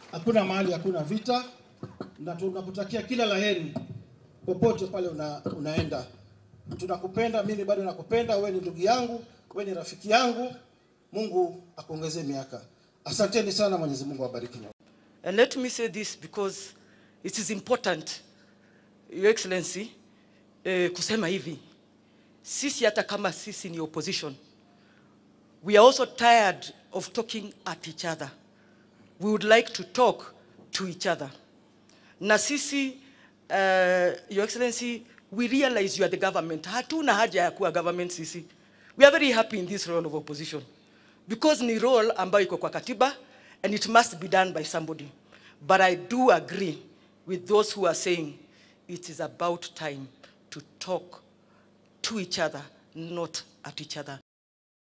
hakuna mahali hakuna vita, na tunakutakia kila laheri popote pale una, unaenda. Tunakupenda, mimi bado nakupenda, wewe ni ndugu yangu, wewe ni rafiki yangu. Mungu akuongezee miaka. Asanteni sana, Mwenyezi Mungu awabariki. And let me say this because it is important, Your Excellency, eh, kusema hivi. Sisi hata kama sisi ni opposition, we are also tired of talking at each other. We would like to talk to each other. Na sisi, uh, Your Excellency, we realize you are the government. Hatuna haja ya kuwa government sisi. We are very happy in this role of opposition because ni role ambayo iko kwa katiba and it must be done by somebody. But I do agree with those who are saying it is about time to talk to each other, not at each other.